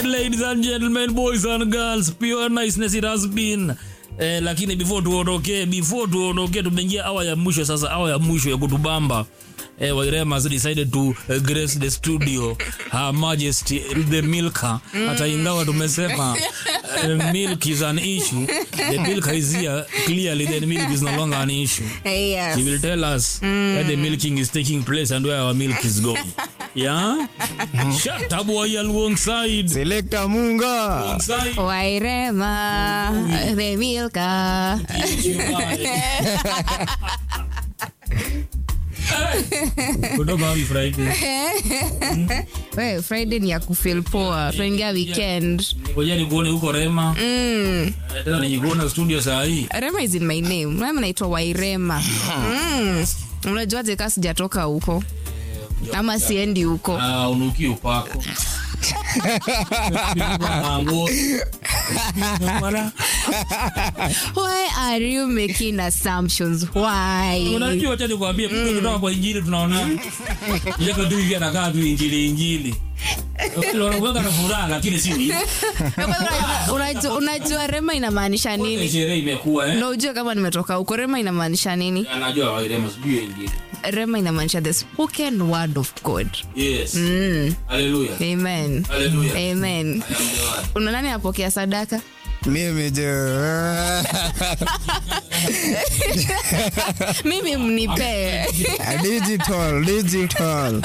Alright, ladies and gentlemen, boys and girls, pure niceness it has been. Eh, lakini before tuondoke, before tuondoke, tumeingia awa ya mwisho sasa, awa ya mwisho ya kutubamba. Eh, Wairema has decided to uh, grace the studio Her Majesty the Milka. Hata ingawa tumesema uh, milk is an issue, the milk is here clearly, then milk is no longer an issue. Yes. He will tell us where the milking is taking place and where our milk is going. Yeah? Shut up, boy, alongside. Selector Munga. Alongside. Wairema, the Milka. kutoka wapi Friday? We, Friday ni ya kufeel poa. Tunaingia weekend. Ngoja nikuone huko Rema. Eh, Tena nijikuona studio saa hii. Rema is in my name. Mimi naitwa Wairema. Mm. Unajuaje kama sijatoka huko? Ama siendi huko. Ah, unuki upako. Mango. Mara. Why are you making assumptions? Why? Unajua acha nikwambie mtu kutoka kwa injili tunaona. Yeye tu hivi anakaa tu injili injili. Unakuwa na furaha lakini si hivi. Unajua- Unajua Rema inamaanisha nini? Sherehe imekuwa eh. Na ujue kama nimetoka huko Rema inamaanisha nini? Anajua Wairema sijui injili. Rema inamaanisha the spoken word of God. Yes. Mm. Hallelujah. Amen. Hallelujah. Amen. I am the one. Una nani apokea sadaka? Mimi je. Mimi mnipee. digital, digital.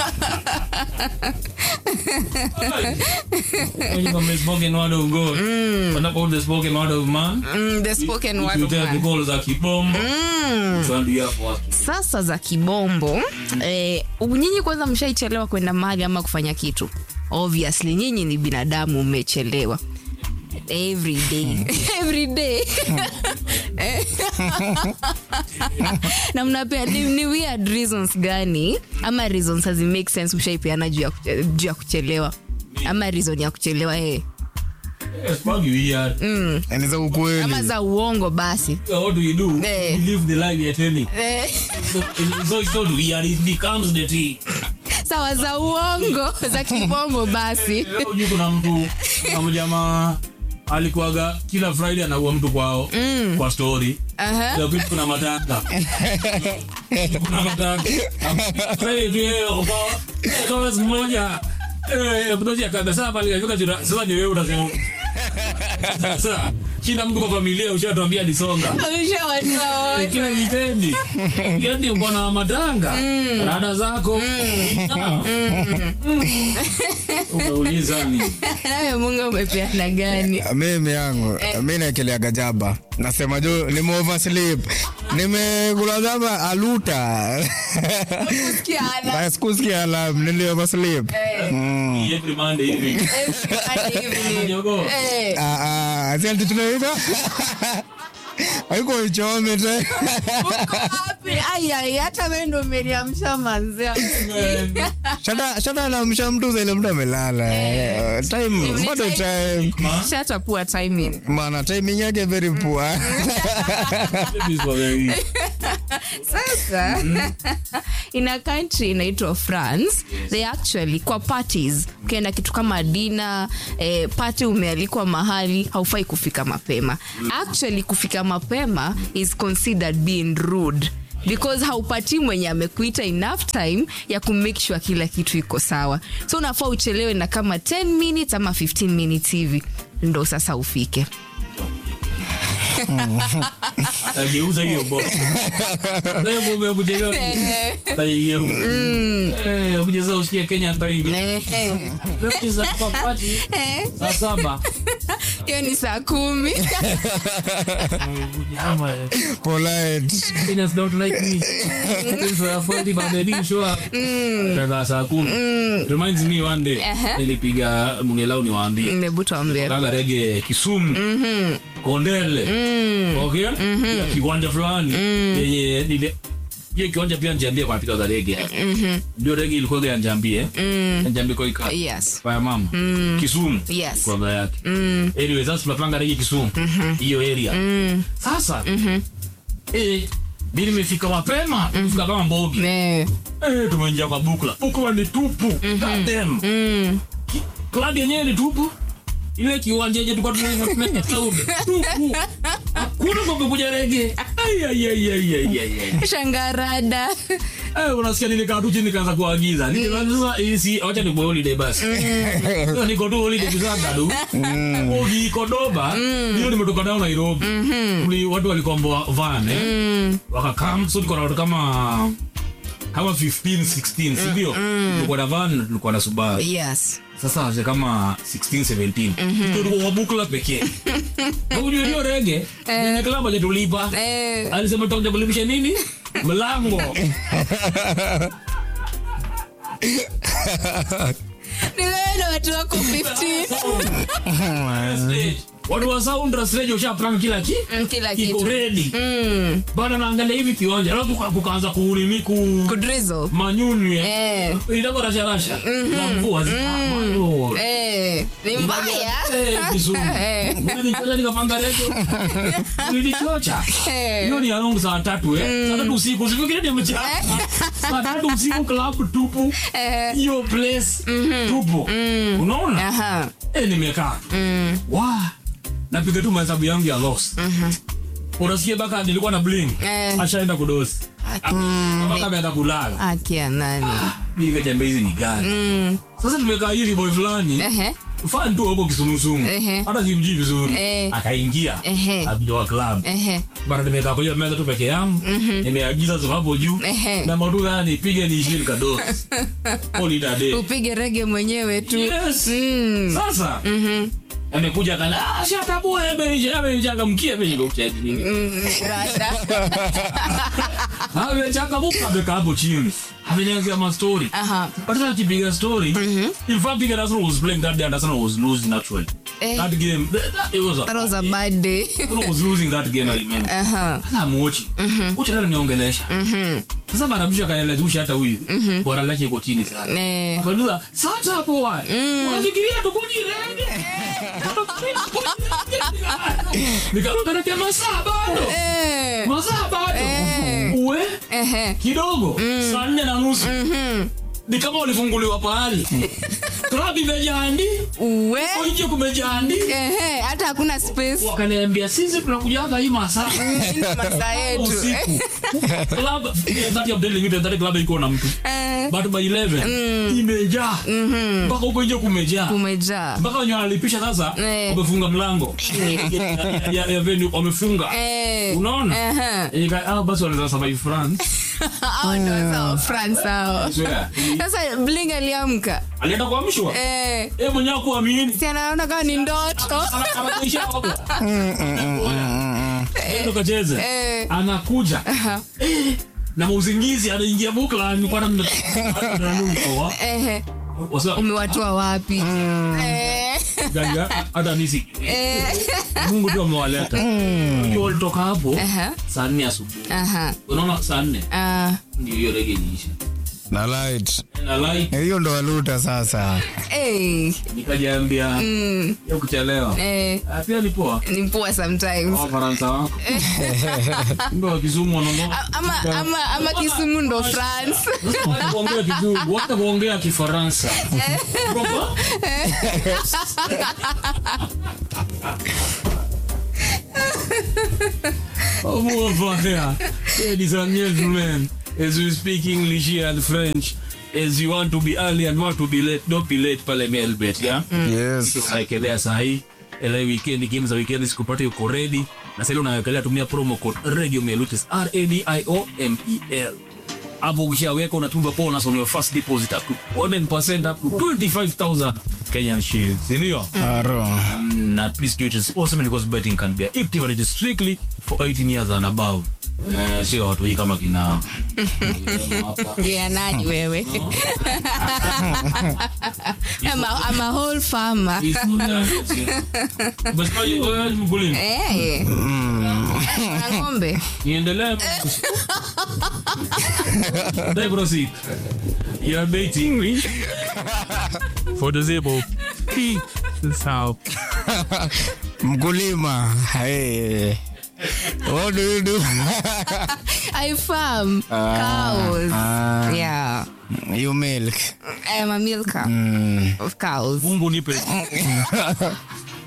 When you come the spoken word of God. What about the spoken word of man? Mm, the spoken word You of tell man. people za kibombo. Which one do you have for us? Sasa za kibombo eh, nyinyi kwanza mshaichelewa kwenda mahali ama kufanya kitu obviously nyinyi ni binadamu mmechelewa every day every day Eh. na mnapea ni, ni weird reasons gani ama reasons hazi make sense mshaipeana juu ya kuche- juu ya kuchelewa ama reason ya kuchelewa eh. Yes, fuck you here. Ni za ukweli. ama za uongo basi What do you do? Eh. You live the life you're telling. eh. So, so it's not weird, it becomes the tea. sawa za uongo za kibongo basi Leo juu kuna mtu kuna mjamaa alikuwaga kila Friday anaua mtu kwao kwa story. Aha. Leo kitu kuna matanga. kuna matanga. Friday tu yeye kwa kwa siku moja eh kutoka kabisa pale alifika jira. Sasa ni wewe unasema. Sasa kila mtu kwa familia ushatuambia disonga. Ameshawatoa wote. kila wikendi wikendi uko na matanga rada zako Ah. umeuliza ni nawe mungu umepeana gani mimi yangu mi naekeleaga jaba nasema juu nime oversleep nimekula jaba aluta Kiana. sikusikia alam nili oversleep Mm. every monday hivi Hadi hivi. Jogo. Eh, Ah, ah, asi ati tunaita aiko ichome te uko wapi? Ai, ai, hata wewe ndo umeniamsha manzia shata shata namsha mtu zaile mtu amelala Eh, time Ni bado time. time shata poor timing mana timing yake very poor Babies were very- sasa in a country inaitwa france they actually kwa parties ukienda kitu kama dina eh, party umealikwa mahali haufai kufika mapema actually kufika mapema is considered being rude because haupatii mwenye amekuita enough time ya kumake sure kila kitu iko sawa so unafaa uchelewe na kama 10 minutes ama 15 minutes hivi ndo sasa ufike Atageuza hiyo box. Leo bombe ya kuchelewa. Ataigeuza. Eh, kucheza usikie Kenya ataingia. Eh, eh. Leo kucheza kwa party. Saa saba. hiyo ni saa kumi Ama, eh, polite Kenyans don't like me. Things were faulty, but they didn't show up. Tena saa kumi. Reminds me one day, Aha. nilipiga mungelau niwaambie mebutambia kaga rege Kisumu Kondele okay Ya kiwanja fulani yenye nile hiyo kiwanja pia njambie kwa pika za rege ndio rege ilikuwa ya njambie njambie kwa ika yes kwa mama Kisumu Yes. kwa baba yake anyway sasa tunapanga rege Kisumu hiyo area sasa eh mimi nimefika mapema nimefika kama mbogi Eh, eh tumeingia kwa bukla bukla ni tupu goddamn club yenyewe ni tupu ile kiwanja yenye tulikuwa tunafanya cloud tupu hakuna ngombe kuja rege Ai, ai, ai, ai, ai, ai, ai. shangarada Eh, unasikia nilikaa tu chini nikaanza kuagiza Nikasema, sasa hii si acha nikuwe holiday basi Sasa niko tu holiday kuzanga tu ukikodoba hiyo nimetoka down Nairobi Mli- watu walikomboa van eh wakakam so tuko na watu kama kama 15 16 si ndio tulikuwa na van tulikuwa na Subaru yes sasa wase kama 16 17 tulikuwa kwa bukla pekee na ujue hiyo rege ni klabu hajatulipa eh, alisema tutakuja kulipisha nini mlango ni wewe na watu wako 15 watu wa sound stage ushapanga kila ki Mm, kila kiko kitu ready Mm, bana naangalia hivi kiwanja alafu kuka- kukaanza kuulimi ku kudrizzle. manyunyu Eh. itako rasharasha na mvua zikayo Eh, ni mbaya Eh. nikapanga redio nilichocha Eh. hiyo ni around saa tatu eh. saa tatu usiku sifikiri ni mchana saa tatu usiku club tupu Eh. hiyo place tupu unaona Aha. eh, nimekaa wa napiga tu mahesabu yangu ya loss unasikia baka nilikuwa na bling Eh. ashaenda kudosi baka ameenda kulala akia nani Niga jambe hizi ni gani sasa tumekaa hivi boy fulani Ehe. fan tu huko kisumusumu Ehe. hata simjui vizuri Eh. akaingia Ehe. abdoa club Ehe. bana nimekaa kwa hiyo meza tu peke yangu nimeagiza tu hapo juu Ehe. na madu gani pige ni ishirini kadosi holiday day upige rege mwenyewe tu yes Mm. sasa amekuja kana ah shata boy ameisha ameisha mkia ameisha kucheti Mm, rada. amechanga muka amekaa hapo chini amenyangea ma story Aha. but sasa kipiga story in fact Big Arsenal was playing that day and Arsenal was losing actually Eh. that game that, that, it was a That was a bad day. Arsenal was losing that game I remember Aha. sasa amuochi ucha tena niongelesha sasa barabisha kaelezusha hata huyu bora lake iko chini sana Eh. Akanuza, sasa hapo wa. Unafikiria tukujirenge? Nikaruka masaa bado. Eh. Masaa bado. Eh. Uwe Ehe. kidogo saa nne na nusu ni kama walifunguliwa pahali klabu imejandi Uwe. nje kumejandi Ehe, hata hakuna space wakaniambia sisi tunakuja hapa hii masaa Ndio masaa yetu usiku club that of daily limited that club iko na mtu Eh, but by 11 imejaa mpaka huko nje kumejaa kumejaa mpaka wenye wanalipisha sasa Eh. wamefunga mlango ya- ya- ya venue wamefunga Eh. unaona Ehe. Nika- ah, basi wanaweza survive France Hao ndio sawa, France hao. Swear. sasa bling aliamka alienda kuamshwa Eh, yeye mwenyewe kuamini si anaona kama ni ndoto Ana- anakuisha hapo. Enda kacheze Eh. anakuja Eh, na mauzingizi anaingia bukla nilikuwa na Ehe, Wasa- umewatoa wapi Eh, Ganga, hata nisi eh, mungu tu amewaleta Wakiwa walitoka hapo Aha. saa nne asubuhi aha, unaona saa nne ah, ndio hiyo rege iliisha na light na like hiyo ndo waluta sasa eh, nikajaambia ya kuchelewa eh, Ah, pia ni poa ni poa sometimes wafaransa wako ndo wakisumu wanaondoa A- ama, ama, ama kisumu ndo france Wacha kuongea kizungu wacha kuongea kifaransa Proper? Oh, mon frère. Ladies and gentlemen, as we speak English here and French, as you want to be early and want to be late, don't be late pale Melbet, yeah? yes Unawekelea sahi ele weekend game za weekend sikupata yuko ready na sasa unawekelea tumia promo code radio mel which is r a d i o m e l hapo ukishaweka unatumba bonus on your first deposit up to 1% up to 25000 Kenyan shillings ndio aro na please do it responsibly because betting can be addictive and it is strictly for 18 years and above Eh, sio watu hii kama kina hapa Yeah, nani wewe I'm a, I'm a whole farmer basi kwa hiyo mkulima Eh. Na ng'ombe niendelee Dai proceed you are baiting For disabled. P. This how. mkulima hey. what do you do I farm cows ah. yeah you milk I am a milker mm. of cows Mungu nipe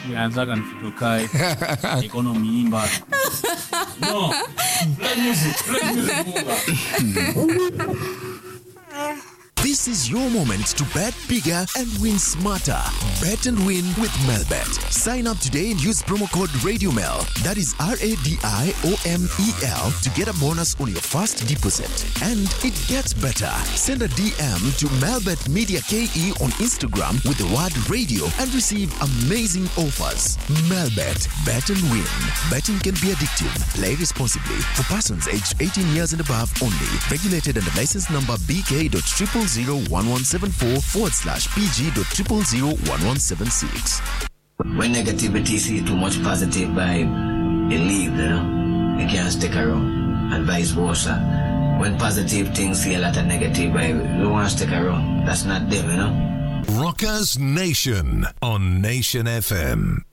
Tulianzaga nikitokae. Economy imba. No. Play music. Play music. Munga. This is your moment to bet bigger and win smarter. Bet and win with Melbet. Sign up today and use promo code RadioMel. That is R A D I O M E L to get a bonus on your first deposit. And it gets better. Send a DM to Melbet Media KE on Instagram with the word radio and receive amazing offers. Melbet. Bet and win. Betting can be addictive. Play responsibly. For persons aged 18 years and above only. Regulated under license number BK.0001174 forward slash PG.0001176. When negativity see too much positive vibe, they leave, you know. They can't stick around. And vice versa. When positive things see a lot of negative vibe, they want to stick around. That's not them, you know. Rockers Nation on Nation FM.